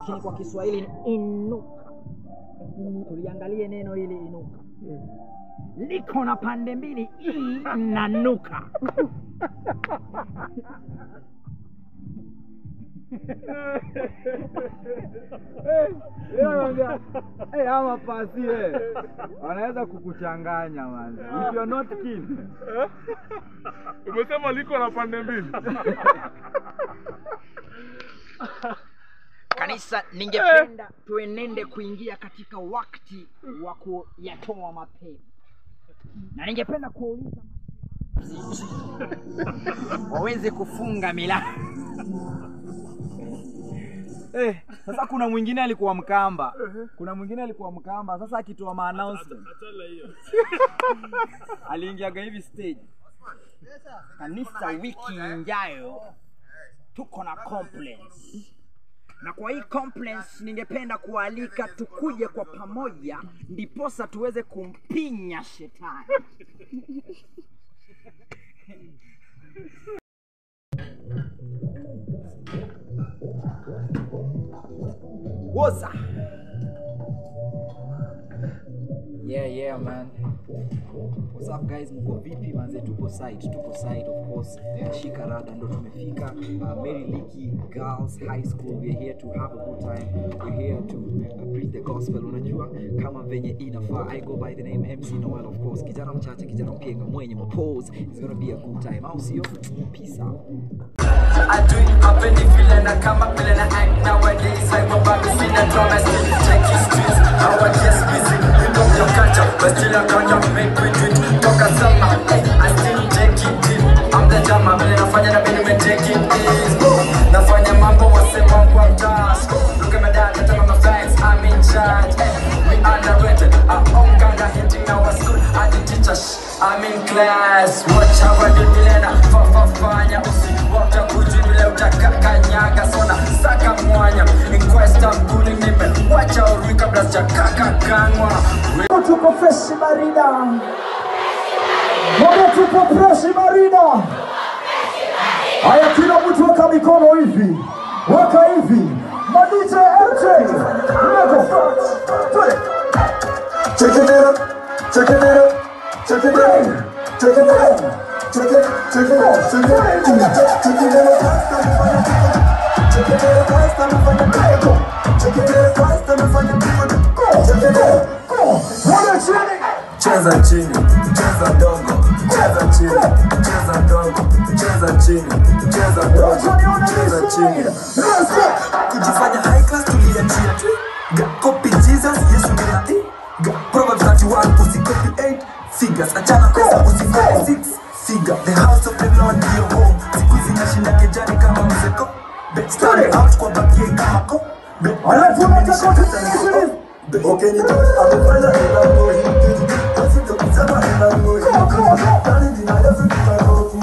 lakini kwa Kiswahili ni inuka. Tuliangalie neno hili inuka. Liko na pande mbili, i na nuka. Hey, ama pasi eh. wanaweza kukuchanganya man. If you're not keen. Umesema liko na pande mbili. Kanisa, ningependa tuenende kuingia katika wakati wa kuyatoa mapema, na ningependa kuwauliza waweze kufunga milango. Eh, sasa kuna mwingine alikuwa Mkamba, kuna mwingine alikuwa Mkamba. Sasa akitoa ma announcement aliingiaga hivi stage. Kanisa, wiki ijayo tuko na conference, na kwa hii conference ningependa kualika tukuje kwa pamoja, ndiposa tuweze kumpinya shetani. Woza. Yeah, yeah man. What's up guys, mko vipi manze? Tupo site, tupo site of course. Shika rada ndo tumefika. Uh, Mary Leakey Girls High School. We're here to have a good time. We're here to uh, preach the gospel. Unajua kama venye inafaa. I go by the name MC Noel of course. Kijana mchache, kijana mpienga mwenye mapose. It's gonna be a good time. Au sio? Peace out. adui hapendi vile na kama vile na act nowadays haipobaki sina drama still check his streets I was just busy hip hop your culture but still I can't make we do it toka sama hey, I still take it in I'm the drama vile nafanya na mimi take it easy nafanya mambo wasema kwa task look at my dad tell my friends I'm in charge hey, we underrated I own kinda hitting our school and the teachers I'm in class watch how I do vile na fa fa fanya usiwota kuji vile utakakanyaga sona saka mwanya inquesta kuli nime wacha urui kabla sijakaka kangwa tuko freshi barida moja tuko freshi barida haya kila mtu weka mikono hivi weka hivi madj mj lego Twende. check it out check it out check it out check it out check it check it out check it out check it out check it out Christ amefanya miracle. check it out Christ amefanya miracle. check it out Wale chini cheza chini cheza ndogo cheza chini cheza ndogo cheza chini cheza ndogo cheza chini Let's go. kujifanya high class tuliachia tu Ga- copy jesus yesu ni nabii Ga- proverbs 31 usicopy 8 figures achana pesa usifanye 6 figure the house of the lord ndio home siku hizi nashinda kejani kama mzeko bet stand out kwa bakie kama ko bet Alafu unataka tusikilize. Okay, ni tu amefanya ila ngoi Basi ndo kusema ila ngoi Nani jina Yesu tunarofu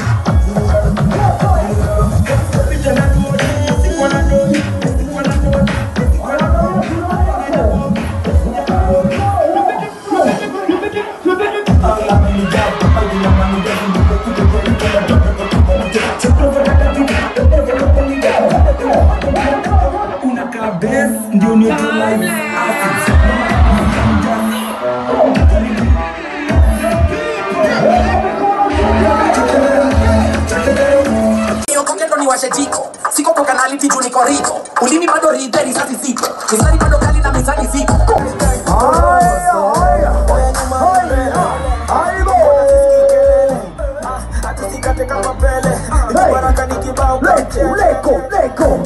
unakaa base ndio neutralize acids Niokokendo niwashe jiko siko kwa kanaliti juu niko riko ulimi bado ridhe risasi ziko mizani bado kali na mizani ziko Haya, haya. Haya. Aibo. hatusikate kama pele Hey. baraka ni kibao Leko, leko, leko.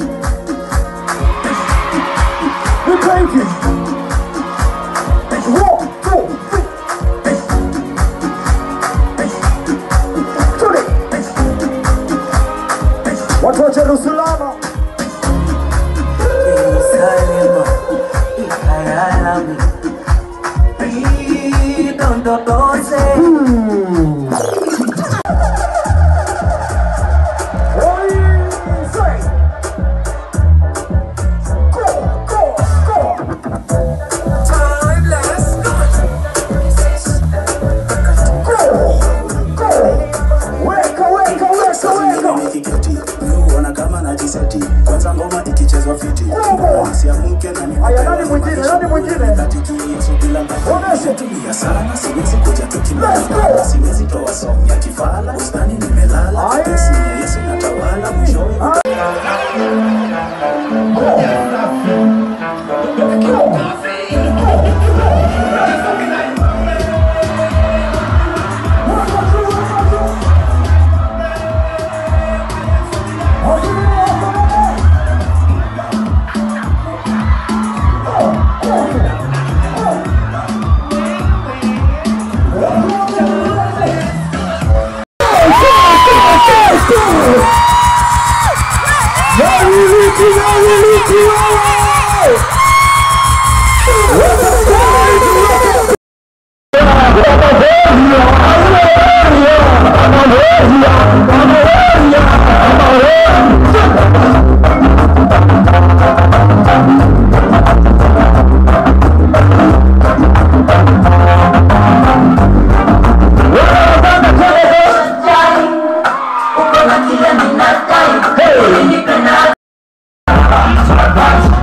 Nika hivi. One, two, three. Twende. Watu wa Jerusalema Salema, ikayalami idondodose Oi, say. Go, go, go. Haya, nani mwingine? Nani mwingine? Oneshe. Let's go.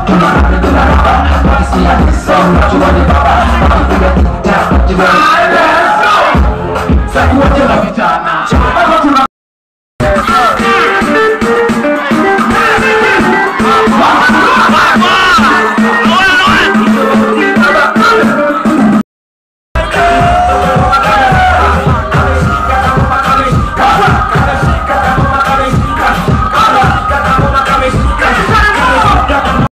Hey!